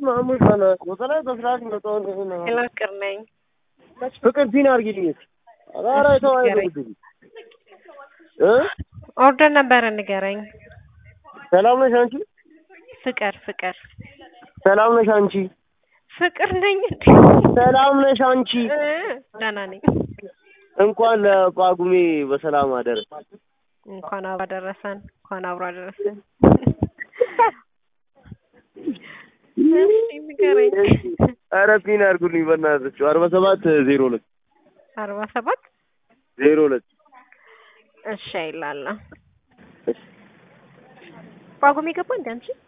ማሙሽ ባና ወሰላይ በስርዓት መጣውን ሄሎ ፍቅር ነኝ። ፍቅር ፒን አድርጊልኝ። ኧረ ተው አይደለም እ ኦርደር ነበረ ንገረኝ። ሰላም ነሽ አንቺ? ፍቅር ፍቅር ሰላም ነሽ አንቺ? ፍቅር ነኝ እንዴ? ሰላም ነሽ አንቺ? እ ደህና ነኝ። እንኳን ለጳጉሜ በሰላም አደረ። እንኳን አብሮ አደረሰን። እንኳን አብሮ አደረሰን። እሺ ንገረኝ። ኧረ ፒን አድርጉልኝ በእናታችሁ አርባ ሰባት ዜሮ ሁለት አርባ ሰባት ዜሮ ሁለት እሺ አይላለሁ። ጳጉሜ ገባ እንደ አንቺ